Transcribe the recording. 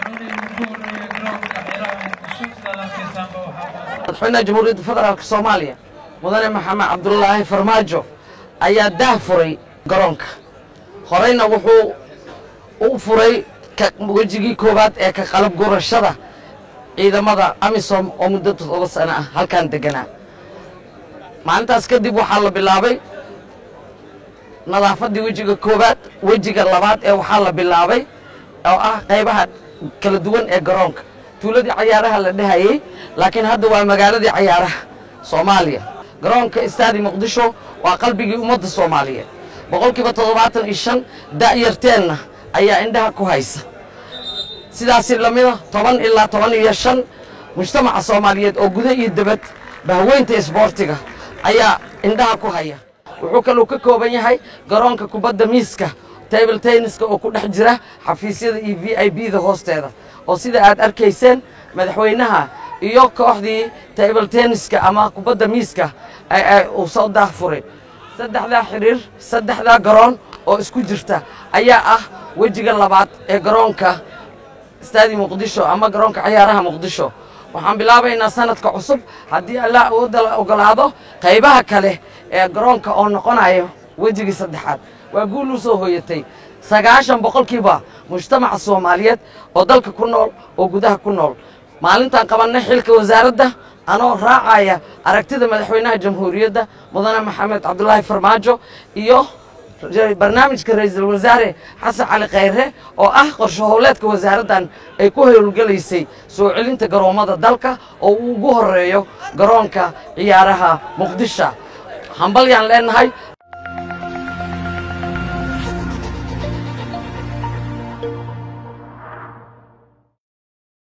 madaxweynaha jamhuuriyadda federaalk soomaaliya mudane maxamed cabdulaahi farmaajo ayaa daah furay garoonka horeyna wuxuu u furay wejigii koowaad ee ka qalab gurashada ciidamada amisom oo muddo todoba sano ah halkan deganaa maalintaas kadib waxaa la bilaabay nadaafaddii wejiga koowaad wejiga labaad ee waxaa la bilaabay oo ah qaybaha kala duwan ee garoonka tuuladii cayaaraha la dhehayey laakiin hadda waa magaaladii cayaaraha soomaaliya garoonka istaadi muqdisho waa qalbigii ummadda soomaaliyeed boqolkiiba toddobaatan iyo shan da'yarteenna ayaa indhaha ku haysa sidaasi lamida toban ilaa toban iyo shan mujtamaca soomaaliyeed oo guda iyo debad bahweynta isboortiga ayaa indhaha ku haya wuxuu kaluu ka kooban yahay garoonka kubadda miiska table tenniska oo ku dhex jira xafiisyada iyo v i b da hoosteeda oo sida aad arkayseen madaxweynaha iyo kooxdii table tenniska ama kubadda miiska uu soo daahfuray saddexdaa xidhiir saddexdaa garoon oo isku jirta ayaa ah wejiga labaad ee garoonka istaadi muqdisho ama garoonka cayaaraha muqdisho waxaan bilaabaynaa sanadka cusub haddii allah awoodda la ogolaado qaybaha kale ee garoonka oo noqonayo wejigii saddexaad waa guul u soo hooyatay sagaashan boqolkiiba mujtamaca soomaaliyeed oo dalka ku nool oo gudaha ku nool maalintaan qabannay xilka wasaaradda anoo raacaya aragtida madaxweynaha jamhuuriyadda mudane maxamed cabdulaahi farmaajo iyo barnaamijka ra-iisul wasaare xasan cali khayre oo ah qorsho howleedka wasaaraddan ay ku howlgelaysay soo celinta garoommada dalka oo uu ugu horeeyo garoonka ciyaaraha muqdisho hambalyaan leenahay